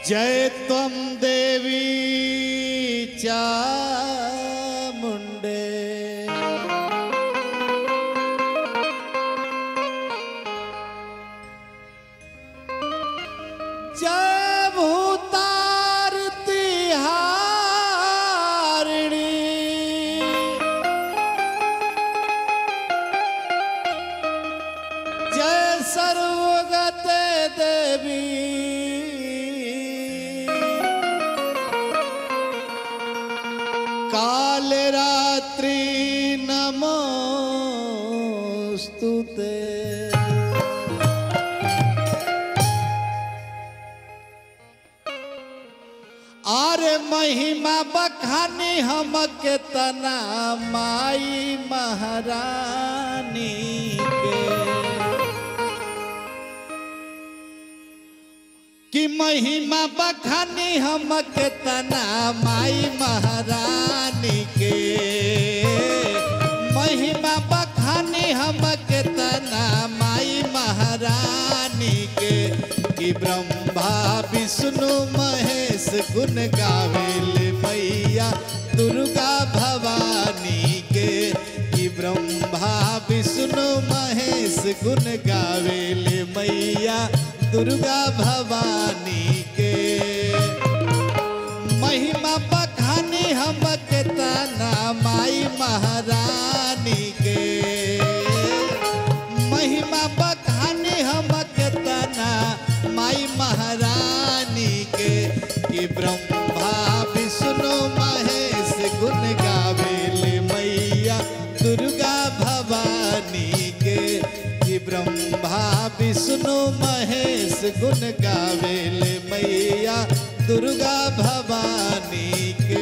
जय त्वं देवी चामुण्डे जय भूतारती हारिणी जय सर्वगते देवी काल रात्रि नमोस्तुते आरे महिमा बखानी हम के तना माई महारानी के कि महिमा बखानी हम के तना माई महारानी के महिमा बखानी हम के तना माई महारानी के कि ब्रह्मा विष्णु महेश गुण गावेल मैया दुर्गा भवानी के कि ब्रह्मा विष्णु महेश गुण गावेल मैया दुर्गा भवानी के महिमा बखानी हम के तना माई महारानी के महिमा बखानी हम के तना माई महारानी के कि ब्रह्मा विष्णु महेश गुण गावेल मैया दुर्गा भवानी के कि ब्रह्मा विष्णु महेश गुण गावेल मैया दुर्गा भवानी के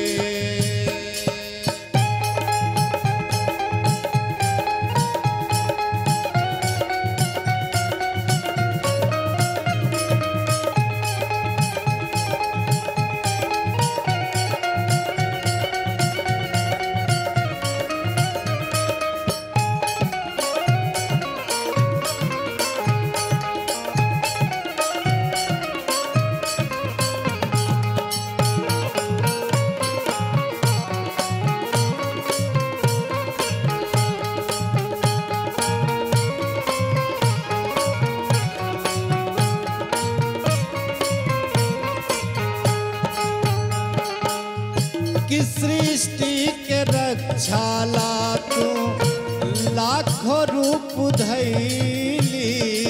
कि सृष्टि के रक्षाला तू लाखों रूप धैली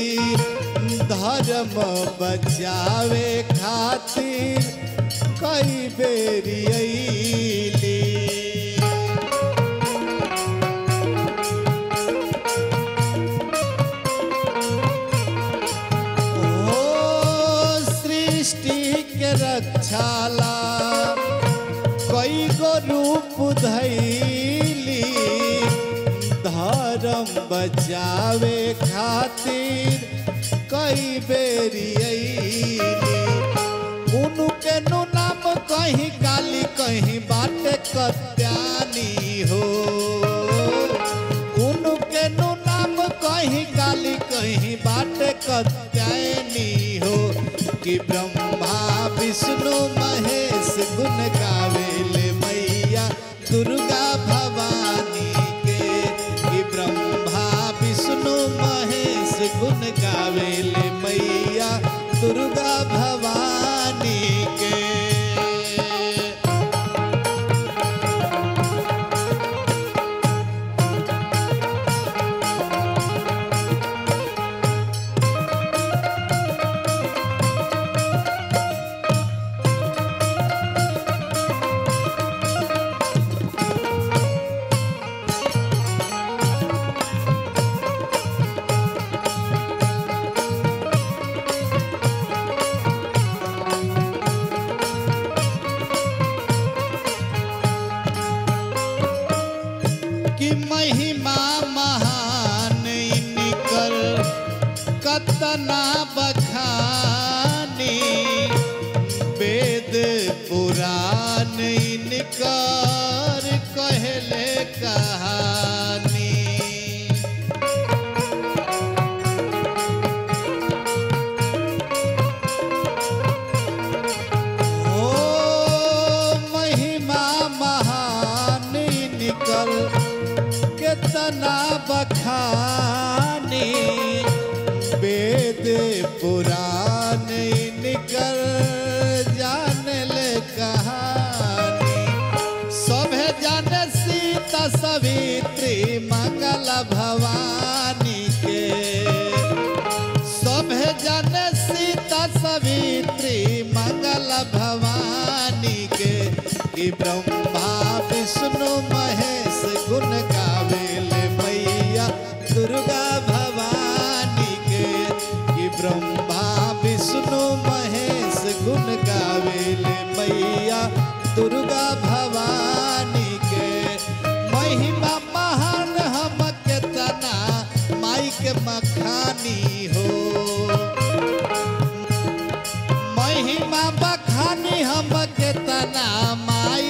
धर्म बचावे खातिर कई बेरी अइली ओ सृष्टि के रक्षाला कई गो रूप धैली धर्म बचावे खातिर कई बेरी अइली उनके नु नाम कहीं काली कहीं बाटे कत्यानी हो उनके नु नाम कहीं काली कहीं बाटे कत्यानी हो कि ब्रह्मा विष्णु महेश गुण गावेल मैया दुर्गा भवानी के कि ब्रह्मा विष्णु महेश गुण गावेल मैया दुर्गा भवानी के कि महिमा महान इनकर कतना बखानी वेद पुराण इनकर कहले कहानी कि ब्रह्मा विष्णु महेश गुण गावेले मैया दुर्गा भवानी के कि ब्रह्मा विष्णु महेश गुण गावेले मैया दुर्गा भवानी के महिमा महान हम के तना माई के मखानी हो महिमा बखानी हम के तना माई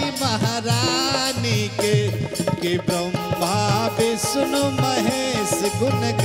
महारानी के कि ब्रह्मा विष्णु महेश गुण